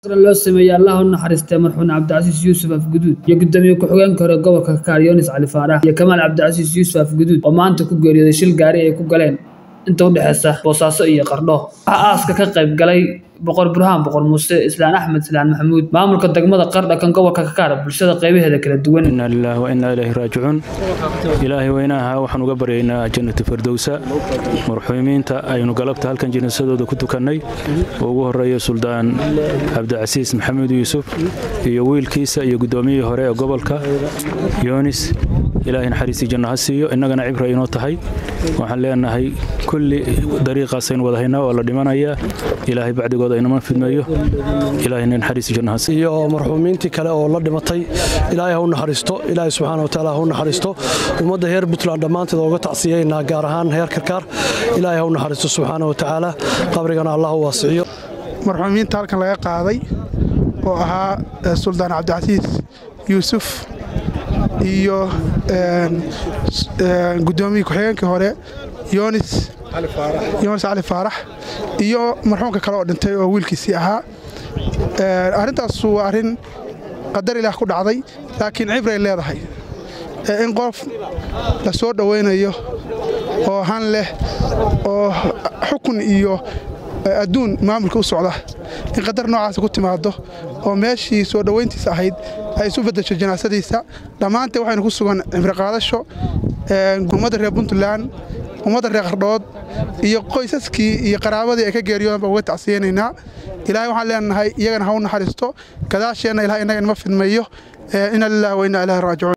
loo sameeyey allah u naxariistay marxuun cabdicasiis yuusuf afguduud iyo gudoomiye ku-xigeenka hore gobolka kakaar yoonis cali faarax iyo kamaal cabdicasiis yuusuf afguduud oo maanta ku geeriyooday shil gaari ay ku galeen inta u dhexeysa boosaaso iyo qardho waxaa aaska ka qayb galay boqor burhaan boqor muuse islaan axmed islaan maxamuud maamulka degmada qardha kan gobolka kakaar bulshada qaybaheeda kala duwan inaa lilaah wa innaa ilaahi raajicuun ilaahay weynaha waxaan uga baryaynaa jannatu firdowsa marxuumiinta aynu galabta halkan jinasadooda ku tukannay oo ugu horreeya suldaan cabdicasiis maxamed yuusuf iyo wiilkiisa iyo guddoomiyihii hore ee gobolka yoonis ilaahay naxariistii janno ha siiyo innagana cibra inoo tahay waxaan leenahay kulli dariiqaasaynu wada haynaa oo la dhimanayaa ilaahay bacdigooda inama fidmeeyo ilaahayna naxariistii janno ha siiyo iyo marxuumiintii kale oo la dhimatay ilaahay ha u naxariisto ilaahay subxaana wa tacaala ha u naxariisto ummadda heer puntland dhammaanteed ooga tacsiyaynaa gaar ahaan heer karkaar ilaahay ha u naxariisto subxaana wa tacaala qabrigana allah u waasiciyo marxuumiinta halkan laga qaaday oo ahaa suldaan cabdicasiis yuusuf iyo gudoomiye ku-xigeenkii hore yoonis yoonis cali faarax iyo marxuumka kale oo dhintay oo wiilkiisii ahaa arrintaas waa arrin qadar ilaah ku dhacday laakiin cibray leedahay in qof la soo dhowaynayo oo han leh oo xukun iyo adduun maamulka u socda in qadar noocaas ku timaado oo meeshii soo dhowayntiisa ahayd ay isu bedesho janaasadiisa dhammaanteen waxaynu ku sugan cimriqaadasho ummadda reer puntland ummadda reer qardhood iyo qoysaskii iyo qaraabadii ay ka geeriyoodan baan uga tacsiyeynaynaa ilaahay waxaan leenahay iyagana ha u naxariisto gadaasheenna ilahay innaga inma fidmeeyo ina lillahi wa inna ilaahi raajicuun